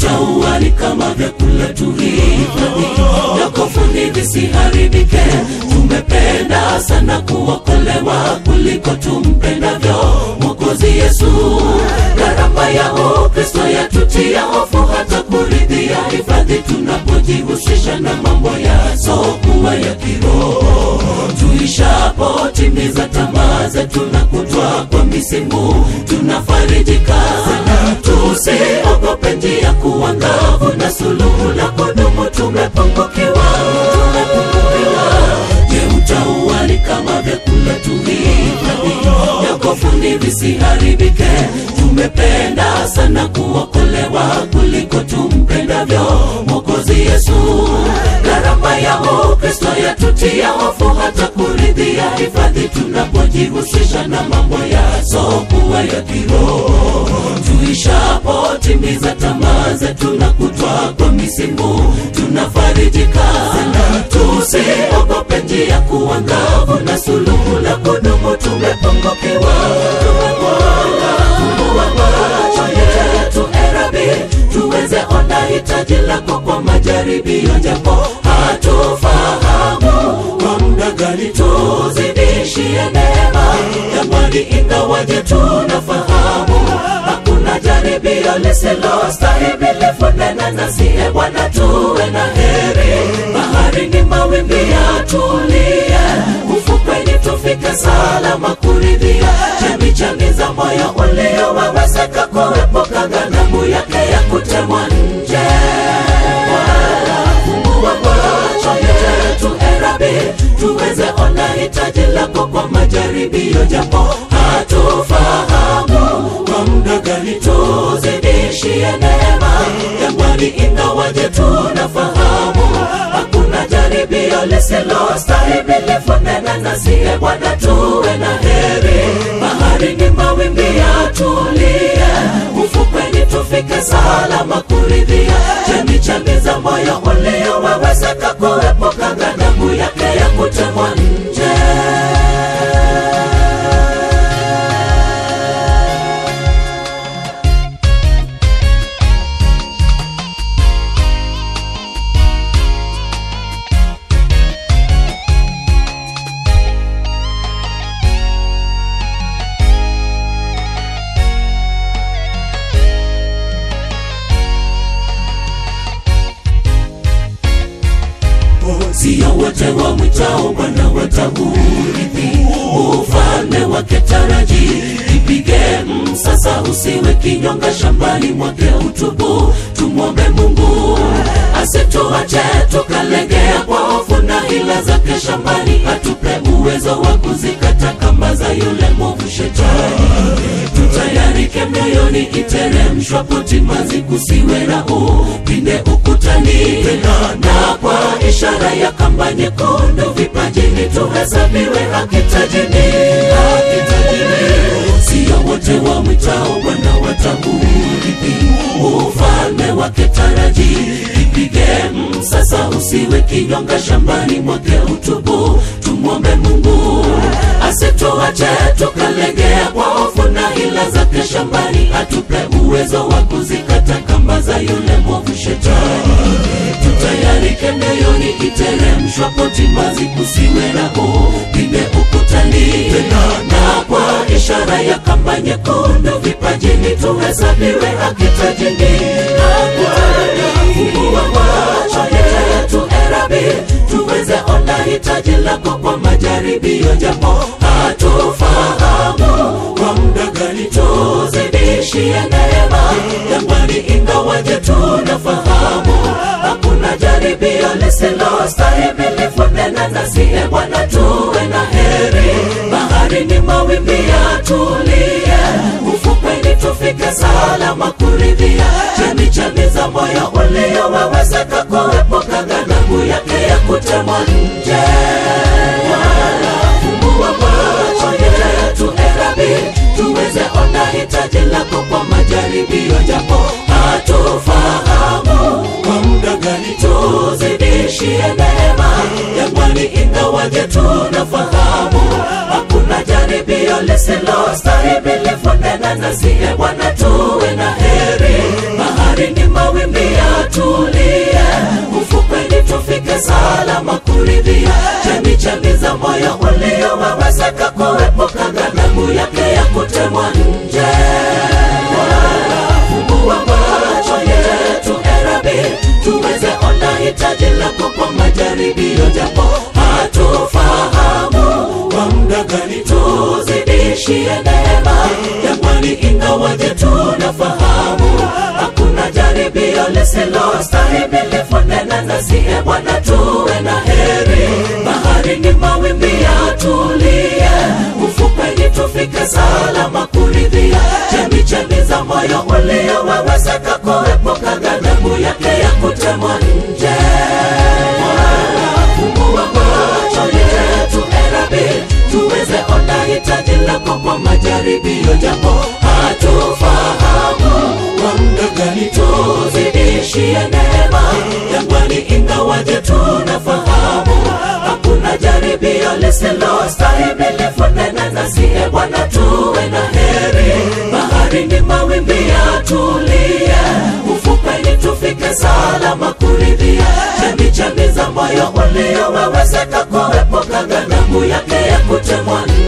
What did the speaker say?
utaua ni kama vyakula tuhifadhi nakofuni visiharibike tumependa sana kuokolewa kuliko tumpendavyo mwokozi yesu gharama ya ukristo yatutia hofu hata kuridhia hifadhi tunapojihusisha na mambo yasokuwa ya kiroho tuishapotimiza tamaa zetu na kutwa kwa misimu tunafarijika tusiogope njia kuwa ngavu na suluhu la kudumu tumepungukiwa tumepungukiwa je utauali kama vyakula tuhifadhi yakofuni visiharibike tumependa sana kuokolewa kuliko tumpendavyo mwokozi yesu gharama ya ukristo yatutia hofu hata kuridhia hifadhi tunapojihusisha na mambo yasokuwa ya kiroho tuishapotimiza tamaa zetu na kutwa kwa misimu tunafarijika tusiogope njia kuwa ngavu na suluhu la kudumu tumepungukiwa fungua macho yetu erabi tuweze ona hitaji lako kwa majaribio japo hatufahamu kwa muda gani tuzidishie neema jamani ingawaje tunafahamu hakuna jaribio lisilostahimili funena nasiye bwana tuwe na heri baharini mawimbi yatulie ufukweni tufike salama kuridhia chemichemi za moyo uliowawezeka kuepuka ghadhabu yake ya kutemwa nje Bwana, fungua macho yetu erabi tuweze ona hitaji lako kwa majaribio japo hatufahamu kwa muda gani tuzidishie neema jangwani ingawaje tunafahamu hakuna jaribio lisilostahimili funena nasiye bwana tuwe na heri baharini mawimbi yatulie ufukweni tufike salama kuridhia chemichemi za moyo uliowawezeka kuepuka ghadhabu yake ya kutemwa nje sio wote wa mwitao bwana wataurithi ufalme wake taraji ipige msasa usiwe kinyonga shambani mwake utubu tumwombe mungu asituache tukalegea kwa hofu na hila zake shambani atupe uwezo wa kuzikata kamba za yule mwovu shetani tutayarike mioyoni iteremshwa potimazi kusiwe na upinde ukutani na kwa ishara ya kamba nyekundu vipajini tuhesabiwe hakitajini hakitajini sio wote wa mwitao bwana wataurithi ufalme wake taraji ipige msasa usiwe kinyonga shambani mwake utubu tumwombe mungu asituache tukalegea kwa hofu na hila zake shambani atupe uwezo wa kuzikata kamba za yule mwovu shetani tutayarike mioyoni iteremshwa potimazi kusiwe na upinde ukutani na kwa ishara ya kamba nyekundu vipajini tuhesabiwe hakitajini fungua macho yetu erabi tuweze ona hitaji lako kwa majaribio japo hatufahamu kwa muda gani tuzidishie neema jangwani ingawaje tunafahamu hakuna jaribio lisilostahimili funena nasiye bwana tuwe na heri baharini mawimbi yatulie ufukweni tufike salama kuridhia chemichemi za moyo uliowawezeka kuepuka ghadhabu yake ya kutemwa nje Bwana, fungua macho yetu erabi tuweze ona hitaji lako kwa majaribio japo hatufahamu kwa muda gani tuzidishie neema jangwani ingawaje tunafahamu hakuna jaribio lisilostahimili funena nasiye bwana tuwe na heri bahari baharini mawimbi yatulie ufukweni tufike salama kuridhia chemichemi za moyo uliowawezeka kuepuka ghadhabu yake ya kutemwa nje fungua macho yetu erabi tuweze ona hitaji lako kwa majaribio japo hatufahamu kwa muda gani tuzidishie neema jangwani ingawaje tunafahamu hakuna jaribio lisilostahimilifu nena nasiye bwana tuwe na heri baharini mawimbi yatulie ufukweni tufike salama kuridhia chemichemi za moyo uliowawezeka kuepuka ghadhabu yake ya kutemwa nje fungua macho yetu erabi tuweze ona hitaji lako kwa majaribio japo hatufahamu kwa muda gani tuzidishie neema jangwani ingawaje tunafahamu hakuna jaribio lisilostahimilifu nena nasiye bwana tuwe na heri baharini mawimbi yatulie ufukweni tufike salama kuridhia chemichemi za moyo uliowawezeka kuepuka ghadhabu yake ya kutemwa nje